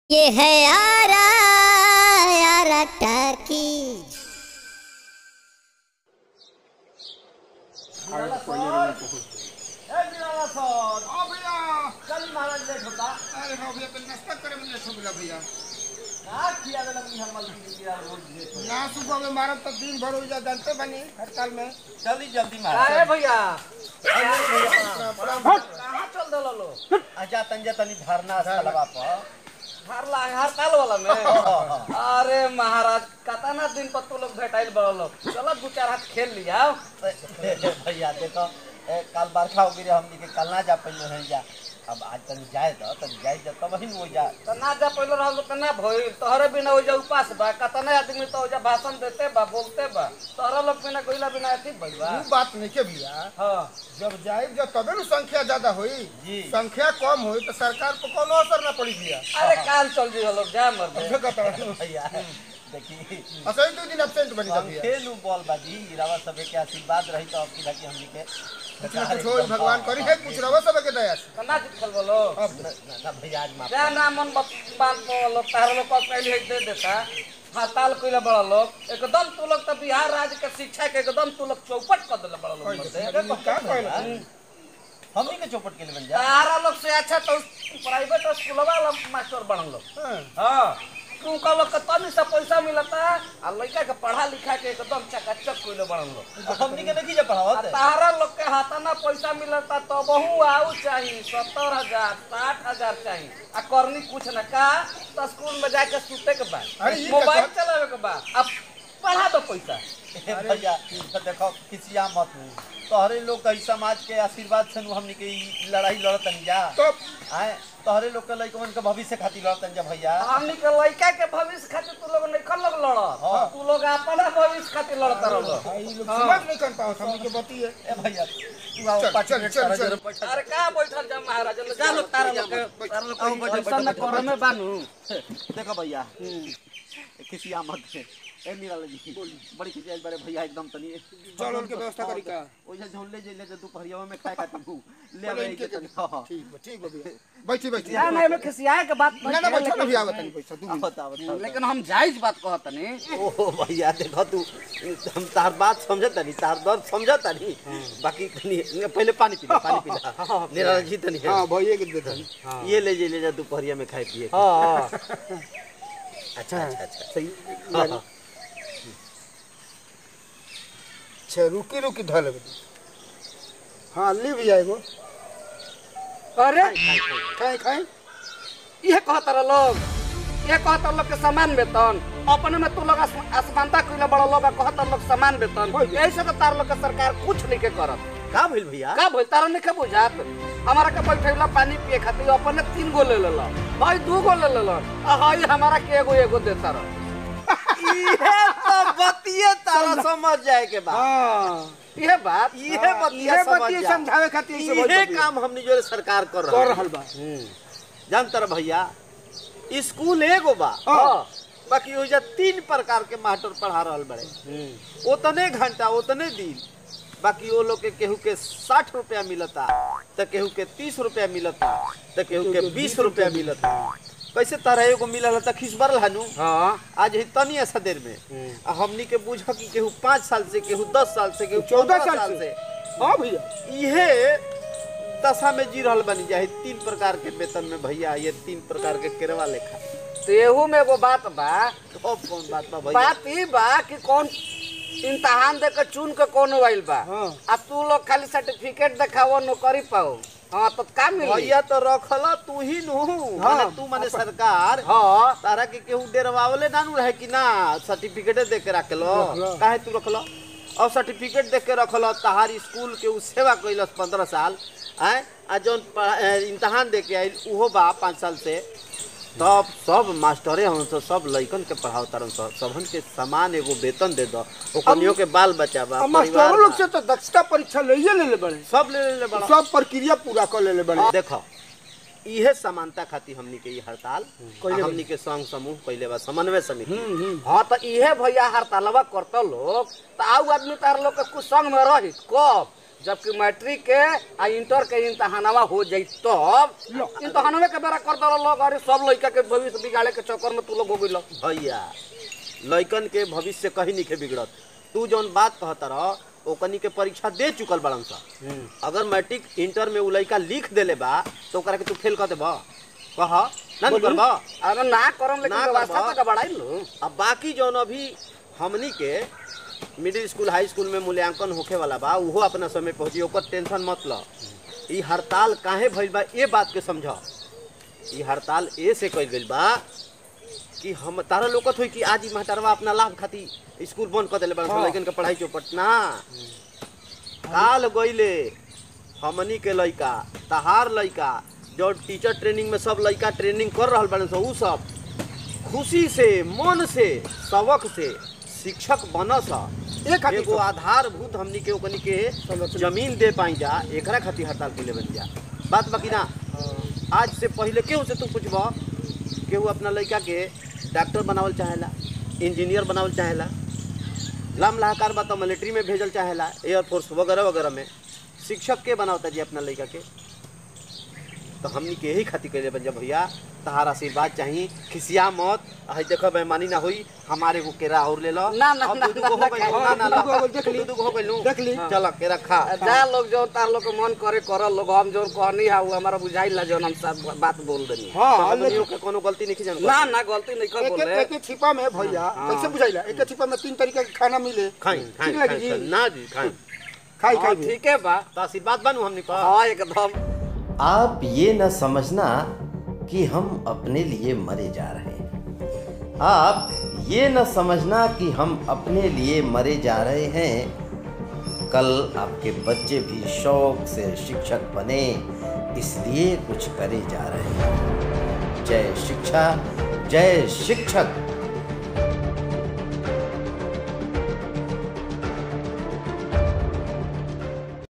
ये है आरा आरा टाकी हाँ भैया चल महाराज लेट होता अरे हाँ भैया तनी नाश्ता करे में लेट हो गया भैया का किया वाला की हम मल्टी किया रोज लेट हो ना सुबह में मारब तो दिन भर हो जा जानते बनी हड़ताल में जल्दी जल्दी अरे महाराज भैया प्रणाम। कहाँ चल दल लो आजा तंजा तनी धरना स्थलवा पर हरला हड़ताल वाला में अरे महाराज कतना दिन पर तू लोग भेटाइल बड़ लोग चलो दू चार हाथ खेल लिया भैया देखो ए, कल बरखा हो गई हमनी के कल ना जा पइले हैं जा अब आज तनी जाए तो तनी जाए जा तब ही हो जा तो ना जा पहले रहल तो ना भइल तोहरे बिना हो जा उपास बा कतना आदमी तो हो जा भाषण देते बा बोलते बा तोहरा लोग बिना गइला बिना अथी भइल बा वो बात नहीं के भैया हाँ जब जाए जब तबे न संख्या ज्यादा हुई जी। संख्या कम हुई तो सरकार पर कोनो असर ना पड़ी भैया अरे काल चल जी लोग जा मर दे देखो तो भैया देखी असली दो दिन एब्सेंट बनी था भैया खेलू बॉल बाजी रावा सबे के आशीर्वाद रही तो अब की बाकी हमनी के कुछ ना कुछ हो भगवान करी है कुछ रहो सब के दया से कना जीत खेल बोलो अब ना- ना ना भैया आज माफ जा ना मन बात बोलो तार लोग को पहले ही दे देता हड़ताल कइले बड़ा लोग एकदम तू लोग तो बिहार राज्य के शिक्षा के एकदम तू लोग चौपट कर देले बड़ा लोग मर दे देखो का कहला हमनी के चौपट के लिए बन जा तारा लोग से अच्छा तो प्राइवेट स्कूल वाला मास्टर बनल लोग हाँ। हाँ तू का लोग के तनी से पैसा मिलता आ लड़का के पढ़ा लिखा के एकदम चकाचक कइले बनल लोग हमनी के नहीं जा आ पढ़ावत तारा लोग के हाथाना पैसा मिलता तो बहु आऊ चाहिए सत्तर हजार साठ हजार चाहिए आ करनी कुछ न का तो स्कूल में जाके सुते के बाद अरे ये का मोबाइल कर- चलावे के बाद अब पढ़ा दो पैसा ए भैया तो देखो किसिया मत हूँ तोहरे लोग के ई समाज के आशीर्वाद से नु हमनी के ई लड़ाई लड़तन जा तो आए तोहरे लोग के लइकवन के भविष्य खातिर लड़तन जा भैया हमनी के लड़का के भविष्य खातिर तू लोग नहीं लोग लड़ हाँ। तू लोग अपना भविष्य खातिर लड़ता रहो भाई लोग समझ नहीं कर पाओ हमनी के बती है ए भैया तू आओ चल, पाँच चल, मिनट चल, तारा चल। जरा बैठा अरे का बैठल जा महाराज जा लोग तारा लोग के तारा लोग आओ, के बैठो, ऐसा न बैठो, करे में बानू देखो भैया किसिया मत ए निराल जी बड़ी खिसिया बारे भैया एकदम तनी चल उनके व्यवस्था करी का ओइजा झोले जेले जे दोपहरिया में खाए खातिर हूँ ले बोले आवे इनके के तनी हाँ हाँ ठीक बा ठीक बा भैया बैठी बैठी या नहीं में खिसियाए के बात ना ना बैठो ना भैया बतानी पैसा दू मिनट बताओ बताओ लेकिन हम जायज बात कहत नहीं ओहो भैया देखो तू हम तार बात समझता नहीं तार दर्द समझता नहीं बाकी तनी पहले पानी पी ले पानी पी ले निराल जी तनी हां भैया के दे दे ये ले जे ले जा दोपहरिया में खाए पिए के। हां अच्छा अच्छा अच्छा सही हाँ, हाँ। अच्छा रुकी रुकी धर लेबे हाँ ले भैया एगो अरे खाए खाए ये कहत रह लोग ये कहत लोग के समान वेतन अपने में तू लोग आस- असमानता कइले बड़ा लोग आ कहत लोग समान वेतन यही से तो तार लोग के सरकार कुछ नहीं के करत का भइल भैया का भइल तारा नहीं के बुझात हमारा के बैठेला पानी पिए खातिर अपने तीन गो ले लेला भाई दू गो ले लेला आ हाई हमारा के एगो एगो देता रह इहे तो बतिये तारा समझ जाए के बाद हां ये बात इहे बतिया ये समझ बतिया जा समझावे खातिर ऐसे बोल इहे दिया। काम हमनी जो सरकार कर कर रहा रहल बा जानता रह भैया स्कूल एगो बा हाँ। बाकी ओइजा तीन प्रकार के मास्टर पढ़ा रहल बड़े उतने घंटा उतने दिन बाकी वो लोग के केहू के साठ रुपया मिलता तो केहू के तीस रुपया मिलता तो केहू के बीस रुपया मिलता कैसे तरह एगो मिलल त खिस बरल हनु हां आज ही तनी ऐसा देर में आ हमनी के बुझ कि केहू पाँच साल से केहू दस साल से केहू चौदह चौदह साल साल से। से हां भैया इहे दशा में जी रहल बनी जाए तीन प्रकार के वेतन में भैया ये तीन प्रकार के केरवा लेखा तेहू में एगो बात बा अब कौन बात बा भैया बात ई बा कि कौन इम्तहान दे के चुन के कौन आइल बा हाँ। आ तू लोग खाली सर्टिफिकेट देखावो नौकरी पाओ हाँ तो का मिली भैया तो रखल तू ही नु हाँ। माने तू माने सरकार हाँ तारा के केहू डेरवावले ना नु रहे कि ना सर्टिफिकेट दे के रखलो रखलो। काहे तू रखलो और सर्टिफिकेट दे के रखलो तहार स्कूल के उ सेवा कैलस पंद्रह साल आय आ जौन पढ़ा- ए, इम्तहान दे के आइल उहो बा पाँच साल से तब सब मास्टरे हम सब सब लइकन के पढ़ाओ तारन सब सबन के समान एगो वेतन दे दो ओकनियो के बाल बच्चा बा अब परिवार मास्टरों लोग बा। से तो दक्षता परीक्षा ले ले ले बड़े सब ले ले बड़ा सब प्रक्रिया पूरा कर ले ले बड़े देखो इहे समानता खातिर हमनी के ई हड़ताल कइले आ हमनी के संघ समूह कैले बा समन्वय समिति हाँ तो इहे भैया हड़तालवा करता लोग तो आउ आदमी तार लोग के कुछ संग में रही कब जबकि मैट्रिक के आ इंटर के इम्तहानवा हो जाई तब लो। इम्तहानवे के बेरा कर दल लोग अरे सब लड़का के भविष्य बिगाड़े के चक्कर में तू लोग हो गइल भैया लइकन के भविष्य कहीं नहीं के बिगड़त तू जौन बात कहता रह ओकनी के परीक्षा दे चुकल बड़न सा अगर मैट्रिक इंटर में उ लइका लिख देले बा तो ओकरा के तू फेल कर देबा कह ना नु करबा अरे ना करम लेकिन ना व्यवस्था करबा। तो गड़बड़ाई लो अब बाकी जौन अभी हमनी के मिडिल स्कूल हाई स्कूल में मूल्यांकन होखे वाला बा उहो अपना समय पहुंची ओकर टेंशन मत ल ई हड़ताल काहे भइल बा ये बात के समझ ई हड़ताल ए से कइल गइल बा कि हम तारा लोकत होई कि आज ई मास्टरवा अपना लाभ खातिर स्कूल बंद कर देले बा हाँ। लइकन के पढ़ाई चौपट ना काल गइले हमनी के लइका तहार लइका जो टीचर ट्रेनिंग में सब लइका ट्रेनिंग कर रहल बाड़न सन उ सब खुशी से मन से सबक से शिक्षक बनस एक खातिर एगो आधारभूत हमनी के ओकनी के जमीन दे पाई जा एकरा खातिर हड़ताल के बन जा बात बाकी ना आज से पहले केहू से तू पूछब केहू अपना लड़का के डॉक्टर बनावल चाहेला इंजीनियर बनावल चाहेला लाम लाहकार बा तो मिलिट्री में भेजल चाहेला एयरफोर्स वगैरह वगैरह में शिक्षक के बनावता जी अपना लड़का के तो हमनी के यही खातिर कइले बन जा भैया तहार आशीर्वाद चाहिए खिसिया मत हई देखो बेईमानी ना होई हमारे को केरा और ले लो ना, ना, अब ना, दू दू गो ना, हो गइल, ना, ना, ना, दू दू गो लो। देख ली। दू दू गो हो गइल नु। देख ली। चल केरा खा जा लोग जो तार लोग के मन करे कर लोग हम जो कहनी है वो हमारा बुझाई ला जो हम सब बात बोल देनी है। हाँ हमनियों लेकिन के कोनो गलती नहीं जान ना ना गलती नहीं कर एक बोले एक छिपा में भैया कैसे बुझाइला एक छिपा में तीन तरीका के खाना मिले खाई खाई ठीक लगी खाई, जी ना जी खाई खाई हाँ, खाई भी। ठीक है बा तो आशीर्वाद बनू हमने कहा हाँ एकदम आप ये न समझना कि हम अपने लिए मरे जा रहे हैं आप ये न समझना कि हम अपने लिए मरे जा रहे हैं कल आपके बच्चे भी शौक से शिक्षक बने इसलिए कुछ करे जा रहे हैं जय शिक्षा जय शिक्षक